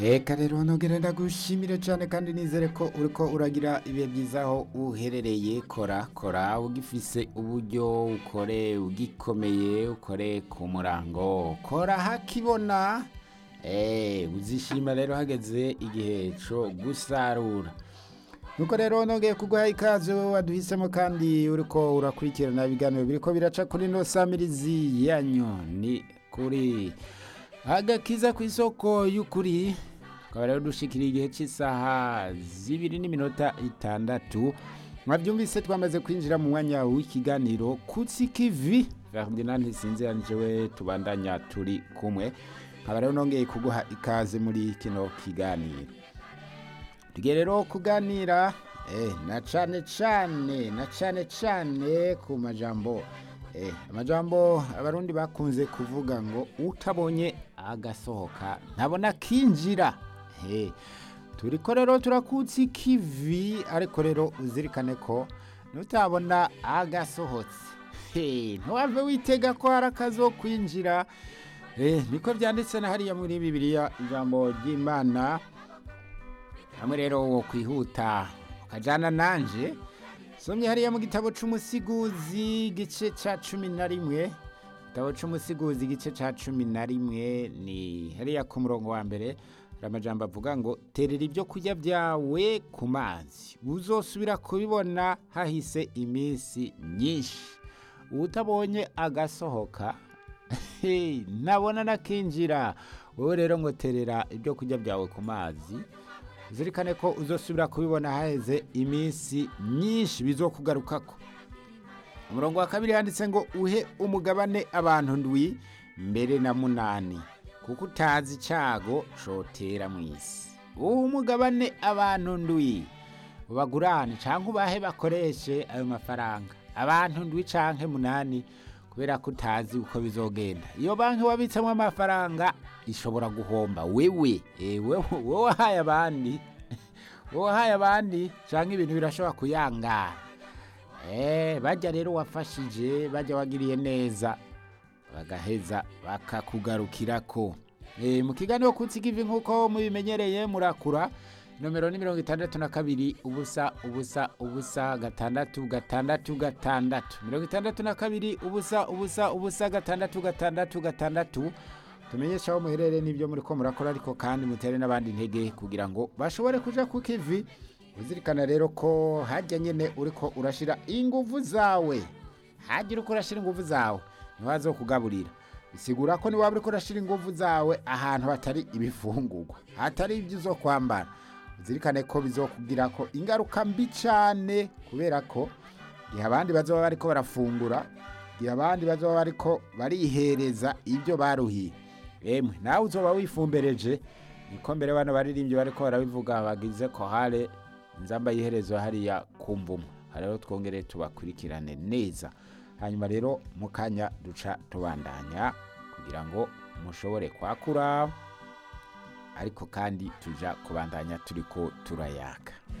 Eka rero nogere ndagushimire cyane kandi nizere ko uriko uragira ibihe byiza aho uherereye kora kora ugifise uburyo ukore ugikomeye ukore ku murango kora hakibona eh uzishima rero hageze igihe cyo gusarura nuko rero nongeye kuguha ikaze waduhisemo kandi uriko urakurikirana ibiganiro biriko biraca kuri no samirizi yanyu ni kuri agakiza ku isoko y'ukuri tukaba rero dushikira igihe cy'isaha zibiri n'iminota itandatu mwabyumvise twamaze kwinjira mu mwanya w'ikiganiro kutsi kivi Ferdinand Sinziranje we tubandanya turi kumwe nkaba rero nongeye kuguha ikaze muri kino kiganiro tugiye rero kuganira eh, na cane cane na cane cane ku majambo eh, amajambo abarundi bakunze kuvuga ngo utabonye agasohoka ntabona kinjira eh, turiko rero turakutse ikivi ariko rero uzirikane ko nutabona agasohotse hey, ntiwave witega ko hari akazo kwinjira eh, niko byanditse na hariya muri bibiliya ijambo ry'imana hamwe rero wo kwihuta ukajana nanje somye hariya mu gitabo c'umusiguzi igice ca cumi na rimwe igitabo c'umusiguzi igice ca cumi na rimwe ni hariya ku murongo wa mbere hari amajambo avuga ngo terera ibyo kurya byawe ku mazi uzosubira kubibona hahise iminsi myinshi utabonye agasohoka hey, nabona nakinjira wowe rero ngo terera ibyo kurya byawe ku mazi zirikane ko uzosubira kubibona haheze iminsi myinshi bizokugarukako umurongo wa kabiri handitse ngo uhe umugabane abantu ndwi mbere na munani kuko utazi icyago cotera mu isi uhe umugabane abantu ndwi ubagurane cyangwa ubahe bakoreshe ayo mafaranga abantu ndwi canke munani kubera ko utazi uko bizogenda iyo banki wabitsemo amafaranga ishobora guhomba wewe wowe wahaye abandi wowe wahaye abandi cyangwa ibintu birashobora kuyangara bajya rero wafashije bajya wagiriye neza bagaheza bakakugarukira ko mu kiganiro kutsi ivi nk'uko mubimenyereye murakura nomero ni mirongo itandatu na kabiri ubusa ubusa ubusa gatandatu gatandatu gatandatu mirongo itandatu na kabiri ubusa ubusa ubusa gatandatu gatandatu gatandatu tumenyesha aho muherereye n'ibyo muri ko murakora ariko kandi mutere n'abandi intege kugira ngo bashobore kuja ku kivi uzirikana rero ko hajya nyine uriko urashira inguvu zawe hajya uriko urashira inguvu zawe ntiwazo kugaburira bisigura ko niwaba uriko urashira inguvu zawe ahantu hatari ibifungurwa hatari ibyo uzo kwambara uzirikane ko bizokugira ko ingaruka mbi cyane kubera ko igihe abandi bazoba bariko barafungura igihe abandi bazoba bariko barihereza ibyo baruhiye emwe nawe uzoba wifumbereje niko mbere bano baririmbyi bariko barabivuga bagize ko hare nzamba yiherezo hariya kumvumo rero twongere tubakurikirane neza hanyuma rero mu kanya duca tubandanya kugira ngo mushobore kwakura ariko kandi tuja kubandanya turiko turayaka